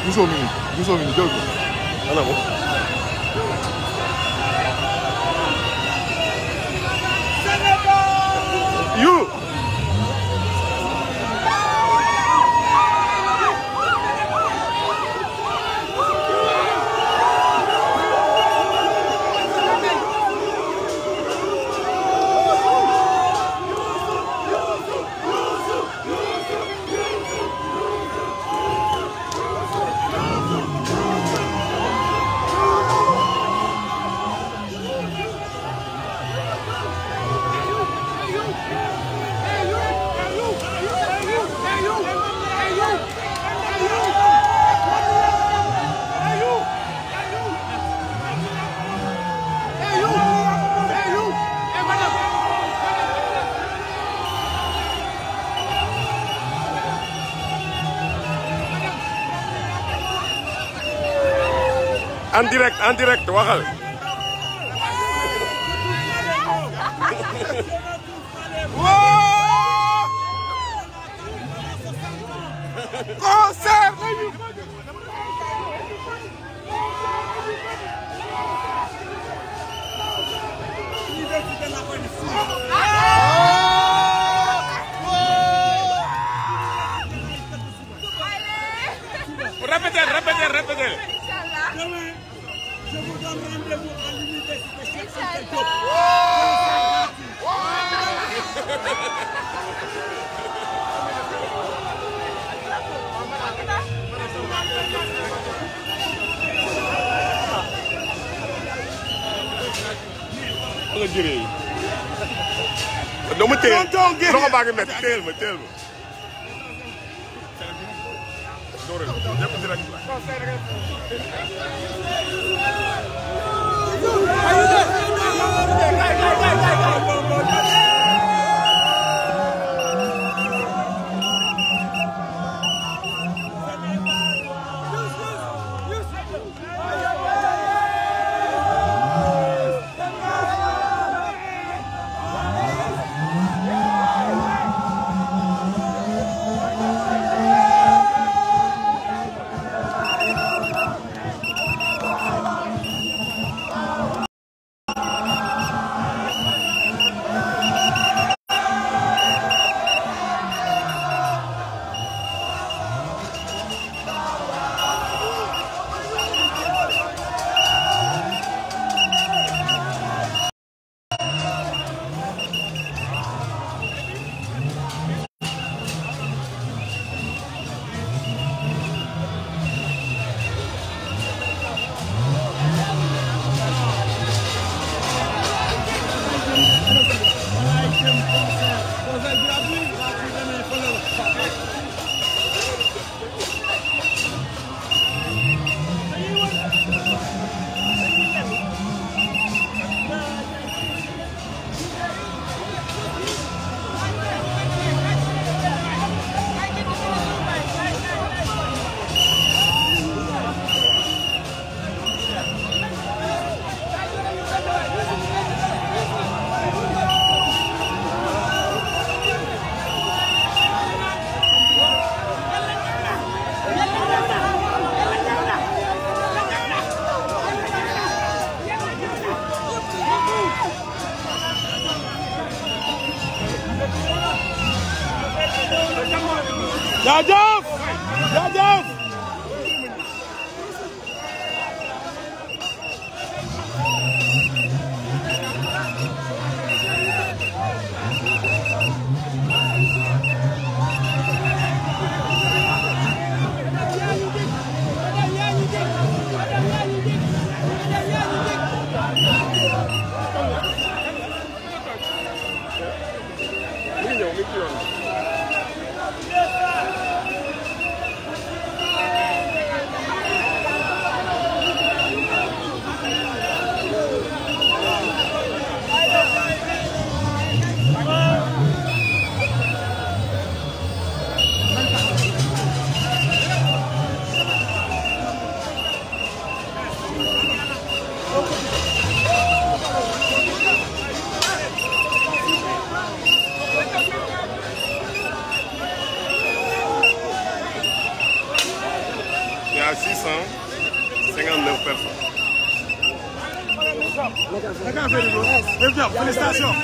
Bousso mi ngi Bousso mi ngi jël ko ana mo yu en direct en direct waxal concert répétez répétez répétez Demain, je vous donne rendez-vous à l'université Cheikh Anta Diop. nga jëree yi dama téye loxo baa ngi métti téyel ma téyel ma dóoral ñëpp direct la jaajëf jaajëf mi ngi ñëw mi ngi ci yoon y a 659 personnes. Naka affaire yi bro. Def job, félicitations.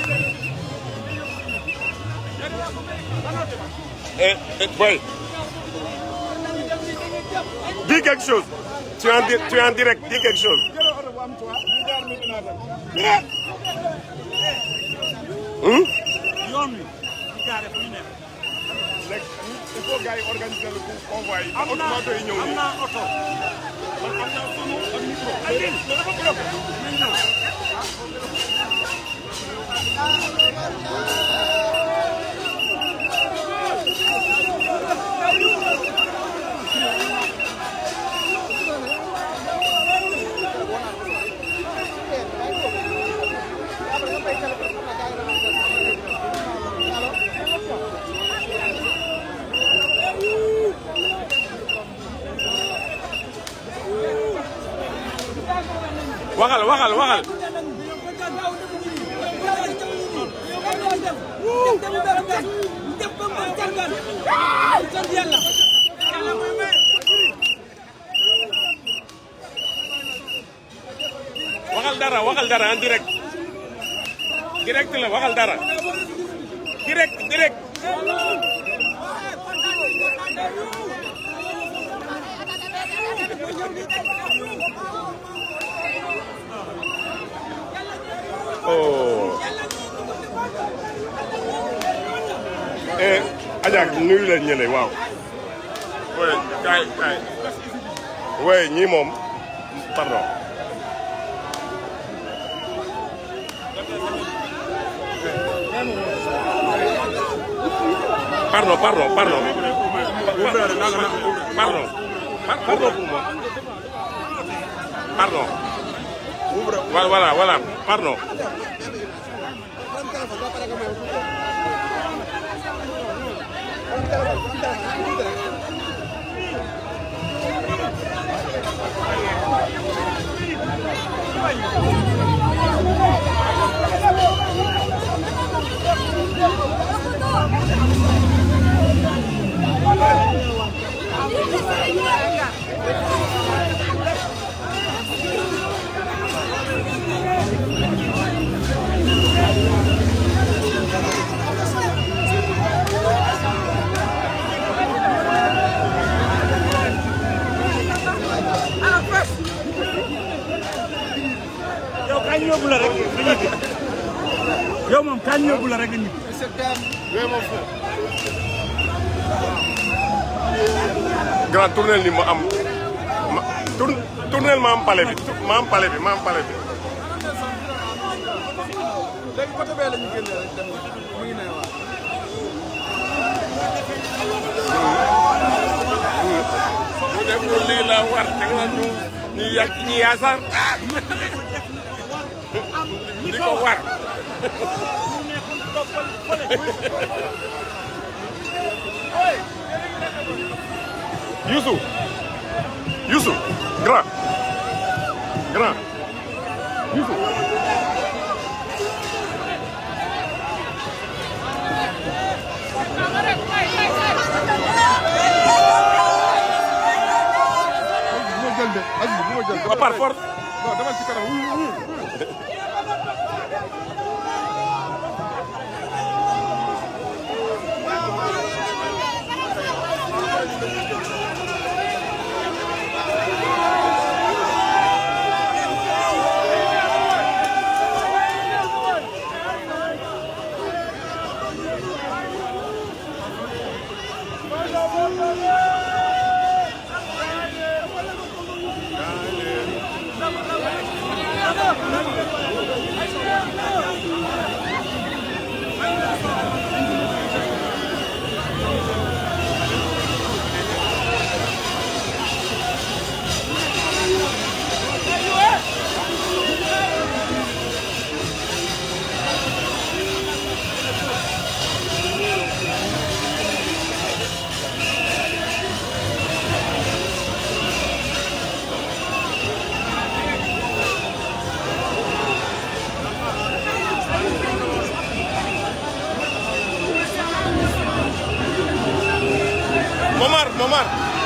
Et, et boy, dis quelque chose. Tu es en, di- tu es en direct, dis quelque chose. Hum? Yoon wi. ñu gaare fu ñu nekk. léegi il faut gars yi organiser le convoi yi. am naa automato yi ñëw am nii. naa oto. man am naa sunu ak micro. Aline dafa bloqué. nañ ñëw. waxal waxal waxal. waxal dara waxal dara en direct. direct la waxal dara. direct direct. oh. eh Adja nuyu leen ñële waaw. oui kaay kaay. oui ñii moom pardon. pardon pardon pardon. pardon. Pa- pardon pour moi. pardon. voilà voilà voilà pardon. yow kañ yóbbu la rek nga ñibbi. yow moom kañ yóbbu la rek nga ñibbi. grand tournel ni ma am ma tour tournel ma am pale bi ma am pale bi ma am pale bi. léegi côté bee la ñu génnee rek dem mu ngi ne waaw. bu def lu lii la war te nga ñu ñu yàgg ñu yaasar di ko war. Youssou Youssou grand grand Youssou. bu ma jël de Aziz bu ma jël. Ba par force. non demal ci kanam wuyu wuyu. Momar Momar